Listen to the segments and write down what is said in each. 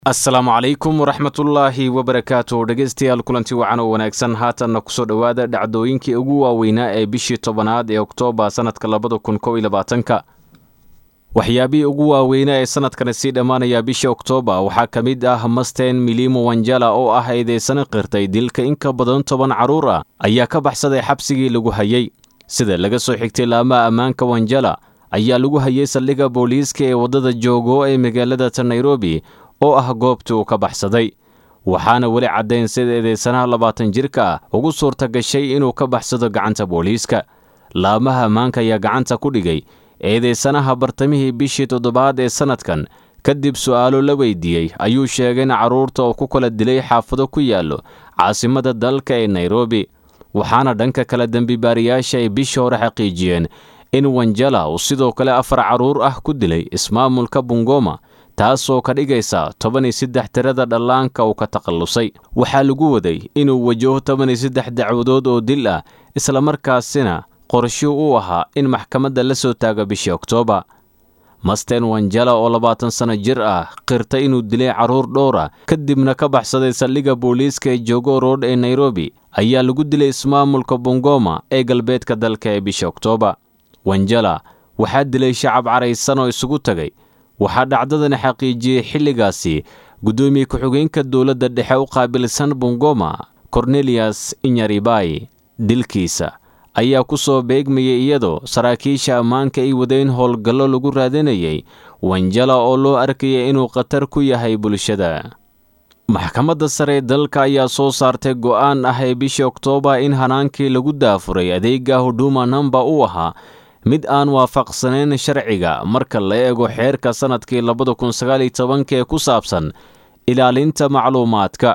asalaamu calaykum waraxmatullaahi wabarakaatu dhegeystayaal kulanti wacan oo wanaagsan haatanna kusoo dhowaada dhacdooyinkii ugu waaweynaa ee bishii tobanaad ee oktoobar sannadka labada kun kow iyo labaatanka waxyaabihii ugu waaweynaa ee sannadkani sii dhammaanaya bisha oktoobar waxaa ka mid ah masten milimo wanjala oo ah eedeysana qirtay dilka in ka badan toban carruur ah ayaa ka baxsaday xabsigii lagu hayay sida laga soo xigtay laamaha ammaanka wanjala ayaa lagu hayay saldhigga booliiska ee waddada joogo ee magaalada nairobi oo ah goobtii uu ka baxsaday waxaana weli caddayn sida eedeysanaha labaatan jirka ah ugu suurta gashay inuu ka baxsado gacanta booliiska laamaha ammaanka ayaa gacanta ku dhigay eedeysanaha bartamihii bishii toddobaad ee sannadkan kadib su'aalo la weydiiyey ayuu sheegay in carruurta oo ku kala dilay xaafado ku yaallo caasimada dalka ee nairobi waxaana dhanka kale dembibaariyaasha ay bishii hore xaqiijiyeen in wanjala uu sidoo kale afar carruur ah ku dilay ismaamulka bungoma taasoo ka dhigaysa toban iyo saddex tirada dhallaanka uu ka takhallusay waxaa lagu waday inuu wajaho toban iyo saddex dacwadood oo dil ah islamarkaasina qorsho u ahaa in maxkamadda la soo taago bishii oktoobar masten wanjala oo labaatan sanno jir ah qirta inuu dilay carruur dhowr ah kadibna ka baxsaday saldhigga booliiska ee jogo road ee nairobi ayaa lagu dilay ismaamulka bungoma ee galbeedka dalka ee bishii oktoobar wanjala waxaa dilay shacab caraysan oo isugu tagay waxaa dhacdadani xaqiijiyey xilligaasi guddoomiye ku-xigeenka dowladda dhexe u qaabilsan bungoma korneliyas inyaribai dilkiisa ayaa ku soo beegmayay iyadoo saraakiisha ammaanka ay wadeen howlgallo lagu raadinayay wanjala oo loo arkayay inuu khatar ku yahay bulshada maxkamadda sare ee dalka ayaa soo saartay go'aan ah ee bishii oktoobar in hanaankii lagu daafuray adeega huduma namba uu ahaa mid aan waafaqsanayn sharciga marka la eego xeerka sannadkii labada kun sagaal iyo tobanka ee ku saabsan ilaalinta macluumaadka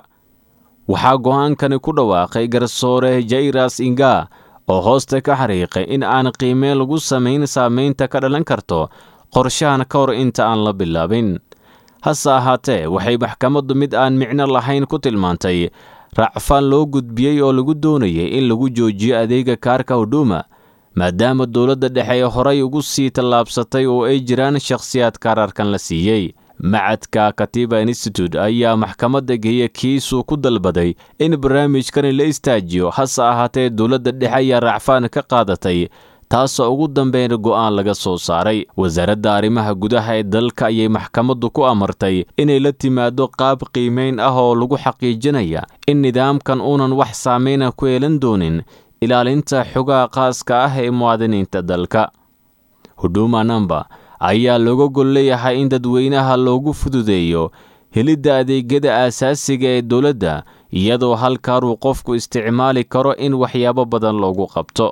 waxaa go'aankani ku dhawaaqay garsoore jairas inga oo hoosta ka xariiqay in aan qiimeen lagu samayn saamaynta ka dhalan karto qorshahan ka hor inta aan la bilaabin hase ahaatee waxay maxkamaddu mid aan micno lahayn ku tilmaantay racfaan loo gudbiyey oo lagu doonayay in lagu joojiyo adeega kaarka huduma maadaama dowladda dhexe ee horay ugu sii tallaabsatay oo ay jiraan shakhsiyaad kaararkan la siiyey macadka katiba institute ayaa maxkamadda geeya kiisuu ku dalbaday in barnaamijkani la istaajiyo hase ahaatee dowladda dhexe ayaa racfaan ka qaadatay taasoo ugu dambeyn go'aan laga soo saaray wasaaradda arrimaha gudaha ee dalka ayay maxkamaddu ku amartay inay la timaado qaab qiimayn ah oo lagu xaqiijinaya in nidaamkan uunan wax saameyna ku yeelan doonin ilaalinta xogaha khaaska ah ee muwaadiniinta dalka huduma namba ayaa looga gol leeyahay in dadweynaha loogu fududeeyo helidda adeegyada aasaasiga ee dowladda iyadoo halkaaruu qofku isticmaali karo in waxyaabo badan loogu qabto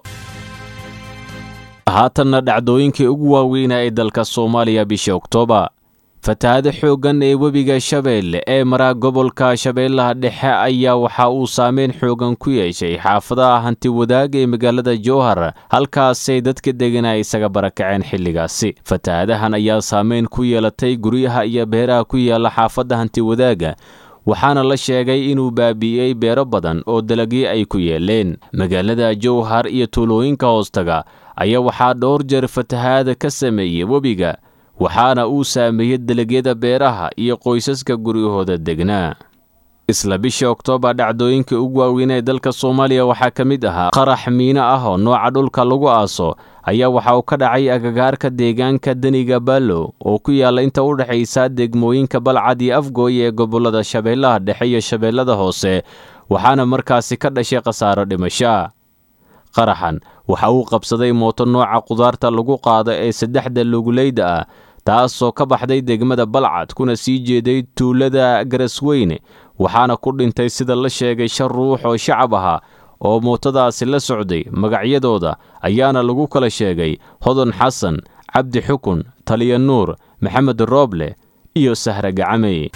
haatanna dhacdooyinkii ugu waaweynaa ee dalka soomaaliya bishii oktoobar fatahaado xooggan ee webiga shabeelle ee maraa gobolka shabeellaha dhexe ayaa waxa uu saameyn xooggan ku yeeshay xaafadaha hanti wadaag ee magaalada jowhar halkaasay dadka deganaa isaga barakaceen xilligaasi fatahaadahan ayaa saameyn ku yeelatay guryaha iyo beeraha ku yaalla xaafadda hanti wadaaga waxaana la sheegay inuu baabi'iyey beero badan oo dalagyo ay ku yeeleen magaalada jowhar iyo tuulooyinka hoostaga ayaa waxaa dhowr jeer fatahaada ka sameeyey webiga waxaana uu saameeyey dalagyada beeraha iyo qoysaska guryahooda degnaa isla bishii oktoobar dhacdooyinkai ugu waaweynaa ee dalka soomaaliya waxaa ka mid ahaa qarax miino ah oo nooca dhulka lagu aaso ayaa waxa uu ka dhacay agagaarka deegaanka deniga ballow oo ku yaalla inta u dhexaysa degmooyinka balcad iyo afgooy ee gobollada shabeellaha dhexe iyo shabeellada hoose waxaana markaasi ka dhashay khasaaro dhimashoa qaraxan waxa uu qabsaday mooto nooca qudaarta lagu qaado ee saddexda luguleyda ah taasoo ka baxday degmada balcad kuna sii jeeday tuulada garasweyne waxaana ku dhintay sida la sheegay shan ruux oo shacab ahaa oo mootadaasi la socday magacyadooda ayaana lagu kala sheegay hodan xasan cabdi xukun taliya nuur maxamed rooble iyo sahre gacamey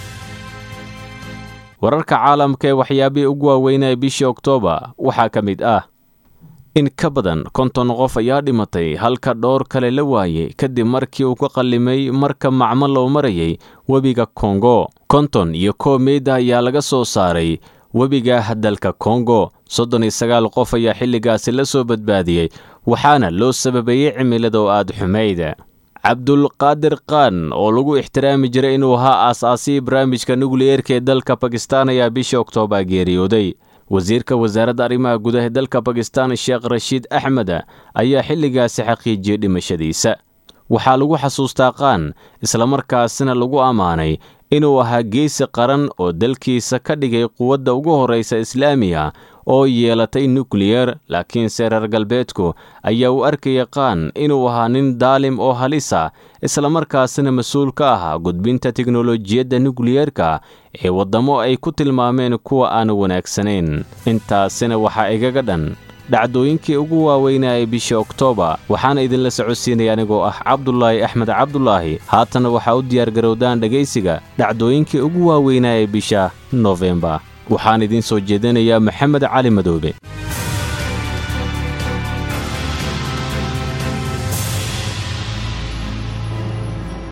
wararka caalamka ee waxyaabihii ugu waaweynaa bishii oktoobar waxaa ka mid ah in ka badan konton qof ayaa dhimatay halka dhowr kale la waayey kadib markii uu ka qallimay marka macmo loo marayay webiga kongo konton iyo koow meydda ayaa laga soo saaray webiga dalka kongo soddon iyo sagaal qof ayaa xilligaasi la soo badbaadiyey waxaana loo sababeeyey cimilada oo aad xumayda cabdulqaadir khan oo lagu ixtiraami jiray inuu ahaa aas-aasihii barnaamijka nukliyeerka ee dalka bakistan ayaa bishii oktoobar geeriyooday wasiirka wasaaradda arrimaha gudaha ee dalka bakistan sheekh rashiid axmed ayaa xilligaasi xaqiijiyey dhimashadiisa waxaa lagu xasuustaa khan islamarkaasina lagu ammaanay inuu ahaa geesi qaran oo dalkiisa ka dhigay quwadda ugu horraysa islaamiga oo yeelatay nukliyer laakiinse reer galbeedku ayaa u arkaya khan inuu ahaa nin daalim oo halisa islamarkaasina mas-uul ka ahaa gudbinta teknolojiyadda nukliyerka ee waddamo ay ku tilmaameen kuwa aan wanaagsanayn intaasina waxaa igaga dhan dhacdooyinkii ugu waaweynaa ee bishii oktoobar waxaana idinla socodsiinaya anigoo ah cabdulaahi axmed cabdulaahi haatana waxaa u diyaargarowdaan dhegaysiga dhacdooyinkii ugu waaweynaa ee bisha nofembar waxaan idiin soo jeedinayaa maxamed cali madoobe